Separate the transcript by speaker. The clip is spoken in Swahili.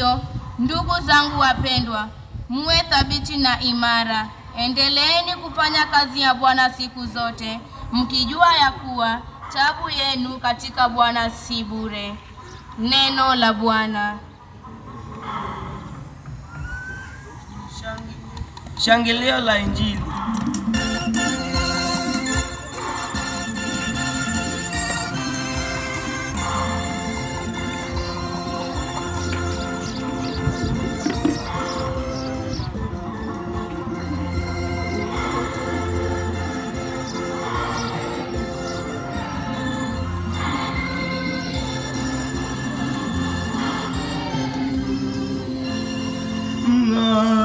Speaker 1: hiyo, ndugu zangu wapendwa, muwe thabiti na imara. Endeleeni kufanya kazi ya Bwana siku zote, mkijua ya kuwa taabu yenu katika Bwana si bure. Neno la Bwana.
Speaker 2: Shangilio la Injili.
Speaker 3: Mng'aa